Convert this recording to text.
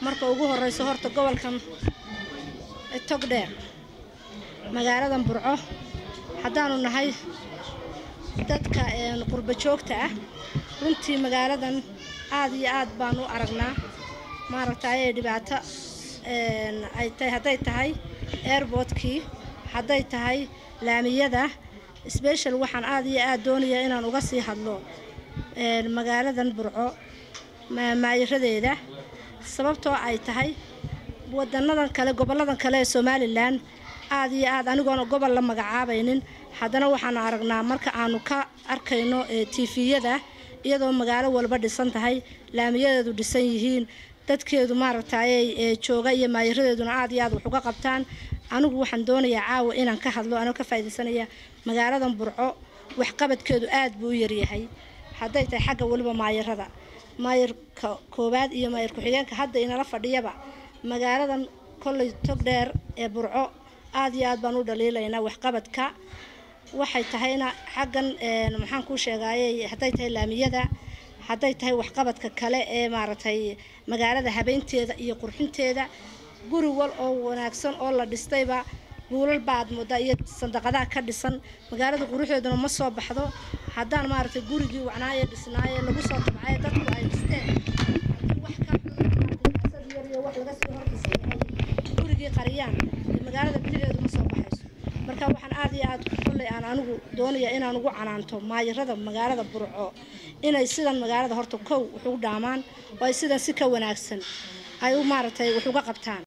marka ugu horeyso horta gobolkan togdheer magaaladan burco haddaanu nahay dadka qurba joogta ah runtii magaaladan aada iyo aad baan u aragnaa maaragtay dhibaato ay tahay hadday tahay airboodkii hadday tahay laamiyada sbeshal waxaan aada iyo aada doonayaa inaan uga sii hadlo magaaladan burco maayiradeeda sababtoo ay tahay wadanadan kale goboladan kale ee somalilan aada iyo aad anigoona gobol la magacaabaynin haddana waxaanu aragnaa marka aanu ka arkayno tifiyada iyadoo magaalo walba dhisan tahay laamiyadeedu dhisan yihiin dadkeedu maaragtay jooga iyo maayiradeeduna aada iyo aad wax uga qabtaan anigu waxaan doonayaa caawa inaan ka hadlo anoo ka faaidaysanaya magaaladan burco waxqabadkeedu aada buu u yaryahay hadday tahay xagga weliba maayirada maayirka koowaad iyo maayir ku-xigeenka hadda inala fadhiyaba magaaladan kolley togdheer ee burco aada iyo aad baan u dhaliilaynaa waxqabadka waxay tahayna xaggan maxaan kuu sheegaayey hadday tahay laamiyada hadday tahay waxqabadka kale ee maaragtay magaalada habeynteeda iyo qurxinteeda guri wal oo wanaagsan oo la dhistayba guulal baad moodaa iyo sandaqadaha ka dhisan magaalada quruxdeeduna ma soo baxdo haddaan maaragtay gurigii wacnaaye dhisnaaye lagu soo tabcaye dadku ay dhisteen wax ka yariyo wax laga sii hordhisay gurigii qariyaan magaalada bilicdeedu ma soo baxayso marka waxaan aada iyo aad kolley aan anigu doonaya inaan ugu canaanto maayirada magaalada burco inay sidan magaalada horta kow wax ugu dhaamaan oo ay sidan si ka wanaagsan ay u maaragtay wax uga qabtaan